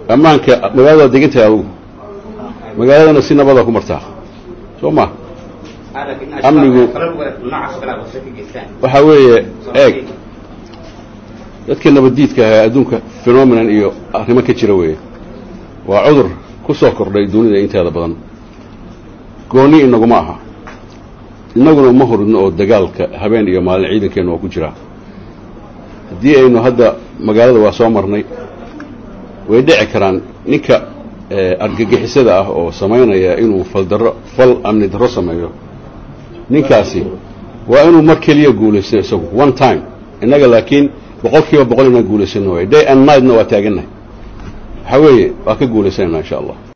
ammaanka magaalada degantahay adugu magaaladana si nabadaa ku martaa soo ma amnigu waxaa weeye eeg dadka nabaddiidka ahaa adduunka phenomenon iyo arrimo ka jira weeye waa cudur ku soo kordhay dunida inteeda badan gooni inaguma aha innaguna uma horidno oo dagaalka habeen iyo maalin ciidankeennu waa ku jiraa haddii aynu hadda magaalada waa soo marnay way dhici karaan ninka argagixisada ah oo samaynaya inuu faldarro fal amni darro sameeyo ninkaasi waa inuu mar keliya guulaysto isagu one time innaga laakiin boqol kiiba boqol inaan guulaysano waay day and nightna waa taagannahay waxaa weeye waa ka guulaysanaynaa insha allah